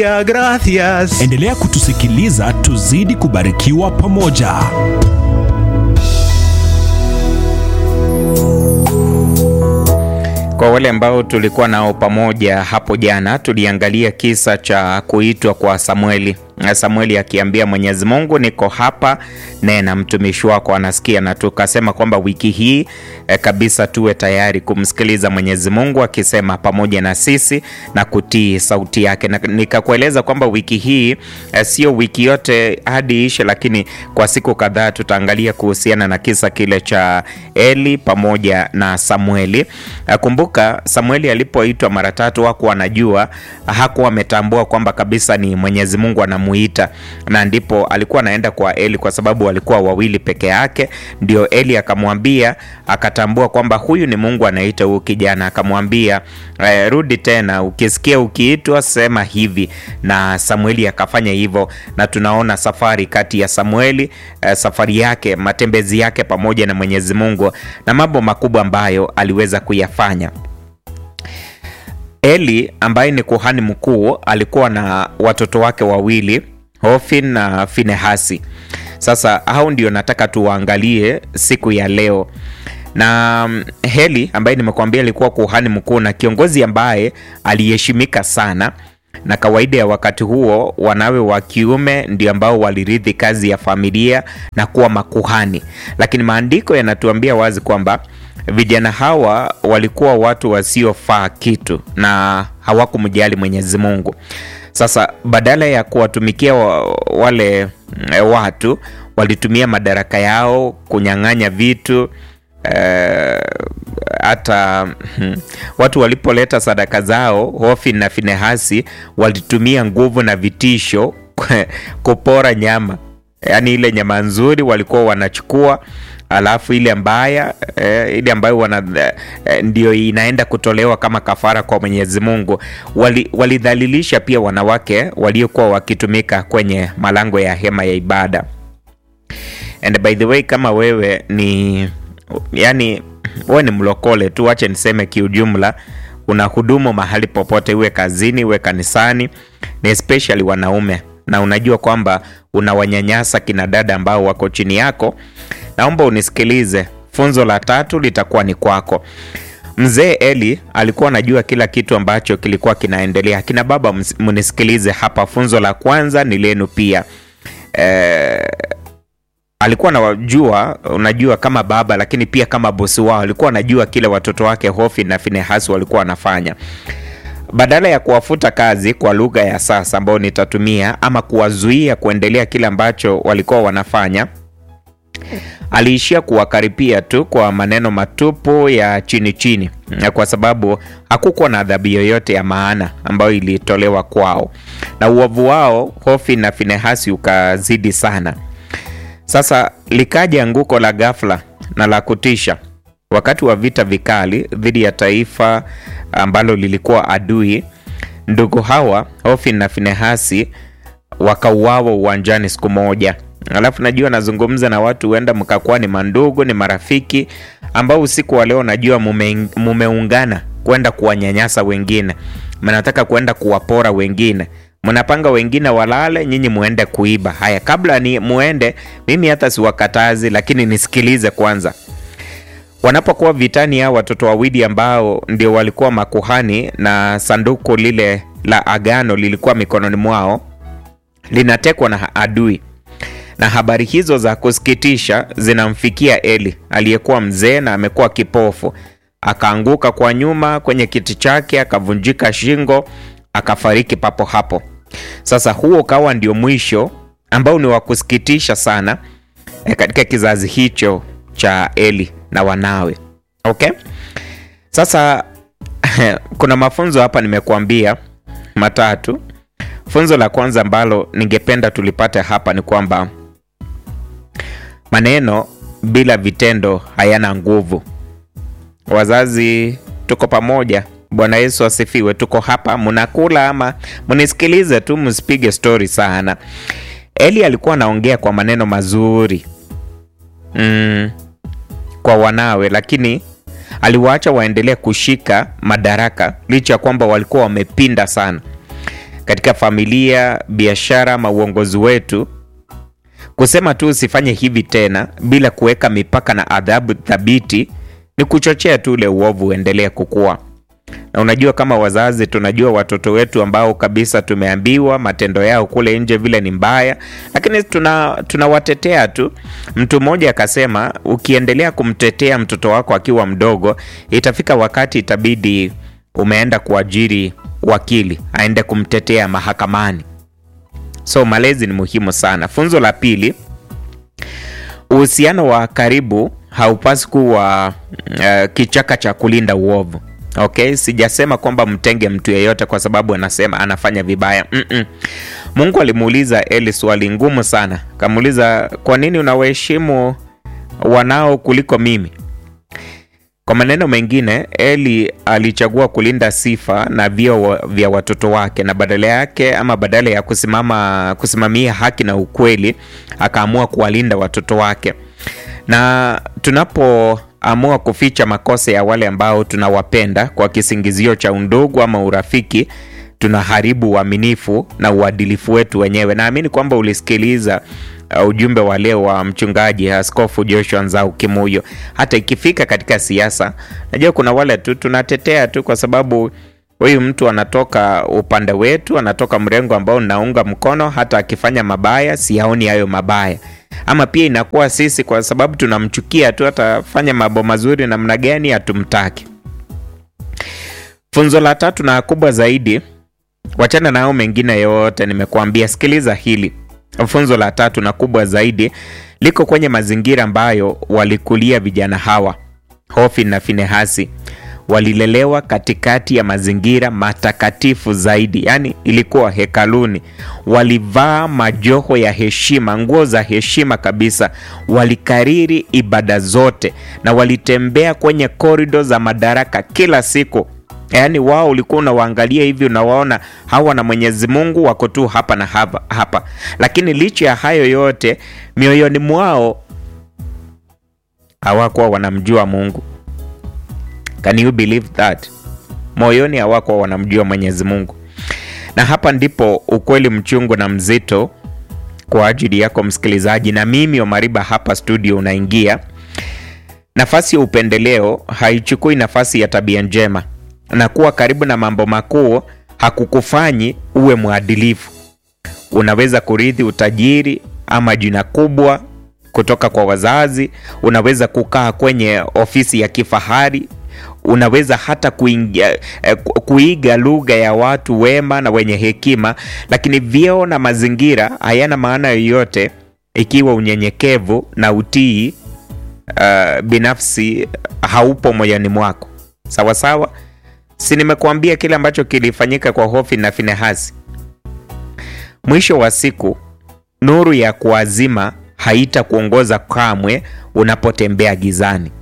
Gracias. Endelea kutusikiliza tuzidi kubarikiwa pamoja. Kwa wale ambao tulikuwa nao pamoja hapo jana, tuliangalia kisa cha kuitwa kwa Samueli. Samueli akiambia Mwenyezi Mungu, niko hapa, nena mtumishi wako anasikia, na tukasema kwamba wiki hii eh, kabisa tuwe tayari kumsikiliza Mwenyezi Mungu akisema pamoja na sisi na kutii sauti yake, na nikakueleza kwamba wiki hii eh, sio wiki yote hadi ishe, lakini kwa siku kadhaa tutaangalia kuhusiana na kisa kile cha Eli pamoja na Samueli. Eh, kumbuka Samueli alipoitwa mara tatu hakuwa anajua, hakuwa ametambua kwamba kabisa ni Mwenyezi Mungu anamu muita na ndipo alikuwa anaenda kwa Eli kwa sababu walikuwa wawili peke yake. Ndio Eli akamwambia, akatambua kwamba huyu ni Mungu anaita huyu kijana, akamwambia eh, rudi tena, ukisikia ukiitwa sema hivi, na Samueli akafanya hivyo, na tunaona safari kati ya Samueli eh, safari yake, matembezi yake pamoja na Mwenyezi Mungu na mambo makubwa ambayo aliweza kuyafanya. Eli ambaye ni kuhani mkuu alikuwa na watoto wake wawili Hofni na Finehasi. Sasa hao ndio nataka tuwaangalie siku ya leo. Na Heli ambaye nimekuambia alikuwa kuhani mkuu na kiongozi ambaye aliheshimika sana, na kawaida ya wakati huo wanawe wa kiume ndio ambao walirithi kazi ya familia na kuwa makuhani, lakini maandiko yanatuambia wazi kwamba vijana hawa walikuwa watu wasiofaa kitu na hawakumjali Mwenyezi Mungu. Sasa badala ya kuwatumikia wa, wale watu walitumia madaraka yao kunyang'anya vitu hata uh, watu walipoleta sadaka zao, Hofni na Finehasi walitumia nguvu na vitisho kupora nyama, yaani ile nyama nzuri walikuwa wanachukua alafu ile mbaya eh, ile ambayo wana eh, ndio inaenda kutolewa kama kafara kwa Mwenyezi Mungu. Walidhalilisha wali pia wanawake waliokuwa wakitumika kwenye malango ya hema ya ibada. And by the way, kama wewe ni yani, wewe ni mlokole tu, wache niseme kiujumla, una hudumu mahali popote, iwe kazini, iwe kanisani, ni especially wanaume, na unajua kwamba unawanyanyasa kina dada ambao wako chini yako Naomba unisikilize. Funzo la tatu litakuwa ni kwako. Mzee Eli alikuwa anajua kila kitu ambacho kilikuwa kinaendelea. Kina baba, mnisikilize hapa. Funzo la kwanza ni lenu pia. E, alikuwa anajua, unajua kama baba, lakini pia kama bosi wao alikuwa anajua kile watoto wake Hofni na Finehasi walikuwa wanafanya. Badala ya kuwafuta kazi kwa lugha ya sasa ambayo nitatumia, ama kuwazuia kuendelea kile ambacho walikuwa wanafanya aliishia kuwakaripia tu kwa maneno matupu ya chini chini, kwa sababu hakukuwa na adhabu yoyote ya maana ambayo ilitolewa kwao, na uovu wao Hofni na Finehasi ukazidi sana. Sasa likaja anguko la ghafla na la kutisha wakati wa vita vikali dhidi ya taifa ambalo lilikuwa adui. Ndugu hawa Hofni na Finehasi wakauawa uwanjani siku moja. Alafu najua nazungumza na watu huenda mkakuwa ni mandugu, ni marafiki ambao usiku wa leo najua mume, mumeungana kwenda kuwanyanyasa wengine, mnataka kwenda kuwapora wengine, mnapanga wengine walale, nyinyi muende kuiba. Haya, kabla ni muende, mimi hata siwakatazi, lakini nisikilize kwanza. Wanapokuwa vitani, hao watoto wawili ambao ndio walikuwa makuhani na sanduku lile la agano lilikuwa mikononi mwao, linatekwa na adui na habari hizo za kusikitisha zinamfikia Eli aliyekuwa mzee na amekuwa kipofu. Akaanguka kwa nyuma kwenye kiti chake, akavunjika shingo, akafariki papo hapo. Sasa huo ukawa ndio mwisho ambao ni wa kusikitisha sana e, katika kizazi hicho cha Eli na wanawe. Okay, sasa kuna mafunzo hapa nimekuambia matatu. Funzo la kwanza ambalo ningependa tulipate hapa ni kwamba maneno bila vitendo hayana nguvu. Wazazi, tuko pamoja. Bwana Yesu asifiwe. Tuko hapa, mnakula ama mnisikilize tu, msipige stori sana. Eli alikuwa anaongea kwa maneno mazuri mm, kwa wanawe, lakini aliwaacha waendelee kushika madaraka licha ya kwamba walikuwa wamepinda sana. katika familia, biashara ama uongozi wetu, kusema tu usifanye hivi tena bila kuweka mipaka na adhabu thabiti ni kuchochea tu ule uovu uendelee kukua. Na unajua kama wazazi tunajua watoto wetu ambao kabisa tumeambiwa matendo yao kule nje vile ni mbaya, lakini tuna tunawatetea tu. Mtu mmoja akasema, ukiendelea kumtetea mtoto wako akiwa mdogo, itafika wakati itabidi umeenda kuajiri wakili aende kumtetea mahakamani. So malezi ni muhimu sana. Funzo la pili, uhusiano wa karibu haupasi kuwa uh, kichaka cha kulinda uovu. Okay, sijasema kwamba mtenge mtu yeyote kwa sababu anasema anafanya vibaya. Mm-mm. Mungu alimuuliza Eli swali ngumu sana, kamuuliza kwa nini unawaheshimu wanao kuliko mimi? Kwa maneno mengine, Eli alichagua kulinda sifa na vyeo vya watoto wake, na badala yake ama badala ya kusimama kusimamia haki na ukweli, akaamua kuwalinda watoto wake. Na tunapoamua kuficha makosa ya wale ambao tunawapenda kwa kisingizio cha undugu ama urafiki, tunaharibu uaminifu na uadilifu wetu wenyewe. Naamini kwamba ulisikiliza uh, ujumbe wa leo wa mchungaji Askofu Joshua Nzau Kimuyo. Hata ikifika katika siasa, najua kuna wale tu tunatetea tu kwa sababu huyu mtu anatoka upande wetu, anatoka mrengo ambao naunga mkono, hata akifanya mabaya siyaoni hayo mabaya. Ama pia inakuwa sisi kwa sababu tunamchukia tu, atafanya mambo mazuri namna gani, hatumtaki. Funzo la tatu na kubwa zaidi, wachana nao mengine yote nimekuambia, sikiliza hili. Funzo la tatu na kubwa zaidi liko kwenye mazingira ambayo walikulia vijana hawa, Hofni na Finehasi. Walilelewa katikati ya mazingira matakatifu zaidi, yaani ilikuwa hekaluni. Walivaa majoho ya heshima, nguo za heshima kabisa. Walikariri ibada zote na walitembea kwenye korido za madaraka kila siku. Yaani wao ulikuwa unawaangalia hivi, unawaona hawa na Mwenyezi Mungu wako tu hapa na hapa, hapa. Lakini licha ya hayo yote, mioyoni mwao hawakuwa wanamjua Mungu. Can you believe that? Moyoni hawakuwa wanamjua Mwenyezi Mungu, na hapa ndipo ukweli mchungu na mzito kwa ajili yako msikilizaji, na mimi Omariba hapa studio unaingia. Nafasi ya upendeleo haichukui nafasi ya tabia njema, na kuwa karibu na mambo makuu hakukufanyi uwe mwadilifu. Unaweza kurithi utajiri ama jina kubwa kutoka kwa wazazi, unaweza kukaa kwenye ofisi ya kifahari unaweza hata kuingia, eh, kuiga lugha ya watu wema na wenye hekima, lakini vyeo na mazingira hayana maana yoyote ikiwa unyenyekevu na utii uh, binafsi haupo moyoni mwako. Sawa sawa, si nimekuambia kile ambacho kilifanyika kwa Hofni na Finehasi? Mwisho wa siku, nuru ya kuazima haitakuongoza kamwe unapotembea gizani.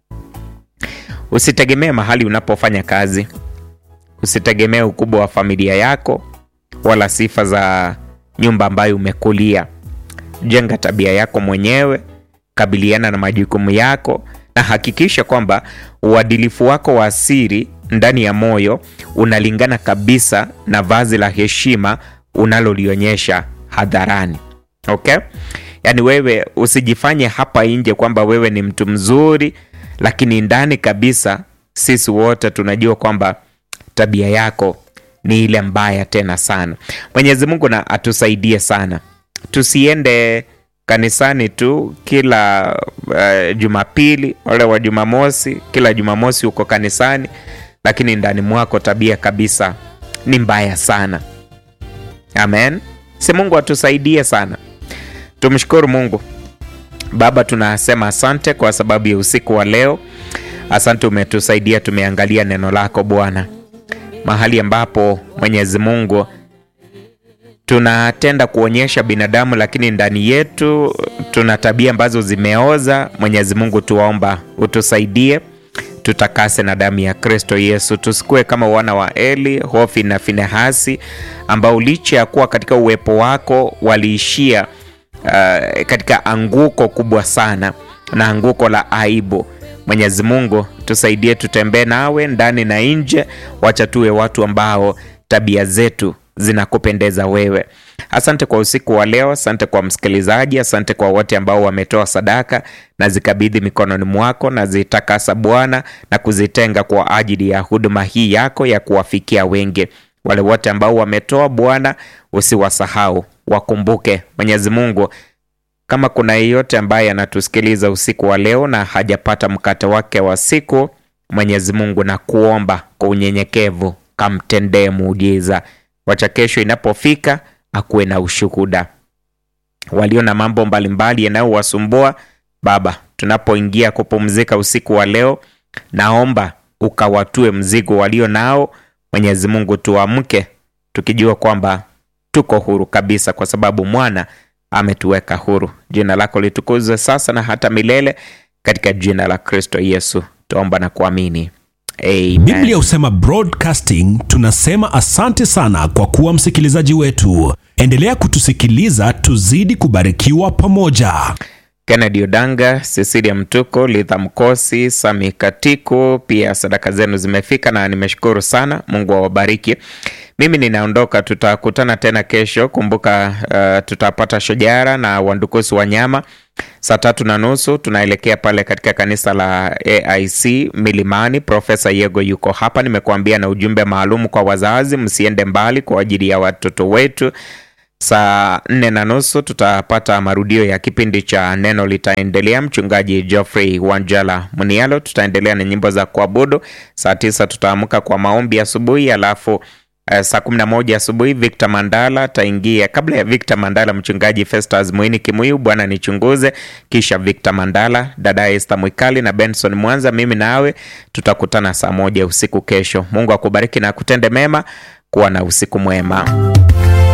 Usitegemee mahali unapofanya kazi, usitegemee ukubwa wa familia yako wala sifa za nyumba ambayo umekulia. Jenga tabia yako mwenyewe, kabiliana na majukumu yako, na hakikisha kwamba uadilifu wako wa siri ndani ya moyo unalingana kabisa na vazi la heshima unalolionyesha hadharani. Okay? Yaani wewe usijifanye hapa nje kwamba wewe ni mtu mzuri lakini ndani kabisa sisi wote tunajua kwamba tabia yako ni ile mbaya tena sana. Mwenyezi Mungu na atusaidie sana, tusiende kanisani tu kila uh, Jumapili wale wa Jumamosi, kila Jumamosi uko kanisani, lakini ndani mwako tabia kabisa ni mbaya sana. Amen, si Mungu atusaidie sana. Tumshukuru Mungu. Baba, tunasema asante kwa sababu ya usiku wa leo. Asante umetusaidia, tumeangalia neno lako Bwana, mahali ambapo Mwenyezi Mungu tunatenda kuonyesha binadamu, lakini ndani yetu tuna tabia ambazo zimeoza. Mwenyezi Mungu, tuwaomba utusaidie, tutakase na damu ya Kristo Yesu, tusikuwe kama wana wa Eli, Hofni na Finehasi ambao licha ya kuwa katika uwepo wako waliishia Uh, katika anguko kubwa sana na anguko la aibu. Mwenyezi Mungu tusaidie, tutembee nawe ndani na nje. Wacha tuwe watu ambao tabia zetu zinakupendeza wewe. Asante kwa usiku wa leo, asante kwa msikilizaji, asante kwa wote ambao wametoa sadaka na zikabidhi mikononi mwako na zitakasa Bwana na kuzitenga kwa ajili ya huduma hii yako ya kuwafikia wengi. Wale wote ambao wametoa Bwana, usiwasahau, wakumbuke. Mwenyezi Mungu, kama kuna yeyote ambaye anatusikiliza usiku wa leo na hajapata mkate wake wa siku, Mwenyezi Mungu na kuomba kwa unyenyekevu, kamtendee muujiza. Wacha kesho inapofika akuwe na ushuhuda. Walio na mambo mbalimbali yanayowasumbua Baba, tunapoingia kupumzika usiku wa leo, naomba ukawatue mzigo walio nao. Mwenyezi Mungu, tuamke tukijua kwamba tuko huru kabisa, kwa sababu mwana ametuweka huru. Jina lako litukuzwe sasa na hata milele, katika jina la Kristo Yesu tuomba na kuamini, amen. Biblia husema broadcasting. Tunasema asante sana kwa kuwa msikilizaji wetu. Endelea kutusikiliza, tuzidi kubarikiwa pamoja. Kennedy Odanga, Cecilia Mtuko, Litha Mkosi, Sami Katiku, pia sadaka zenu zimefika na nimeshukuru sana. Mungu awabariki. Mimi ninaondoka, tutakutana tena kesho. Kumbuka uh, tutapata shojara na wandukusi wa nyama saa tatu na nusu. Tunaelekea pale katika kanisa la AIC Milimani. Profesa Yego yuko hapa, nimekuambia na ujumbe maalum kwa wazazi, msiende mbali kwa ajili ya watoto wetu. Saa nne na nusu tutapata marudio ya kipindi cha neno litaendelea. Mchungaji Geoffrey Wanjala Munialo, tutaendelea na nyimbo za kuabudu. Saa tisa tutaamka kwa maombi asubuhi, alafu uh, saa kumi na moja asubuhi Victor Mandala ataingia. Kabla ya Victor Mandala, mchungaji Festus Mwini Kimuyu, Bwana nichunguze, kisha Victor Mandala, dada Esther Mwikali na Benson Mwanza. Mimi nawe tutakutana saa moja usiku kesho. Mungu akubariki na akutende mema. Kuwa na usiku mwema.